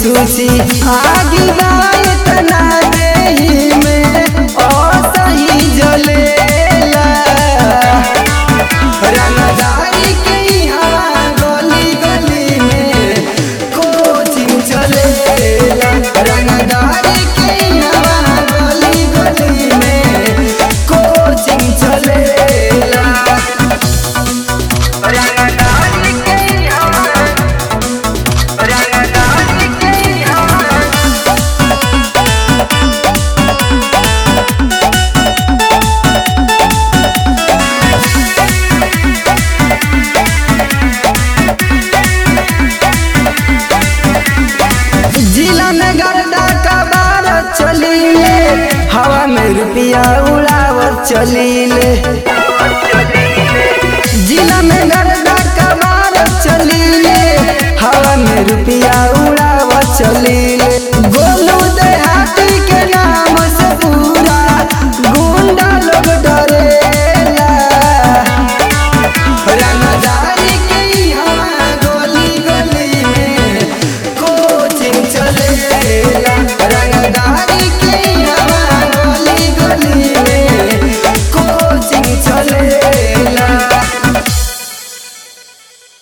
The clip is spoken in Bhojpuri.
सूची आगी बाई तना देही में असही जलेला रंगदारी के हवा गली गली में कोचिंग चलेला रंगदारी के हवा गली गली में कोचिंग चलेला रंगदारी के हवा रंगदारी के हवा जिला में गर्दा कबार चलीले हवा में रुपया उड़ावत चलीले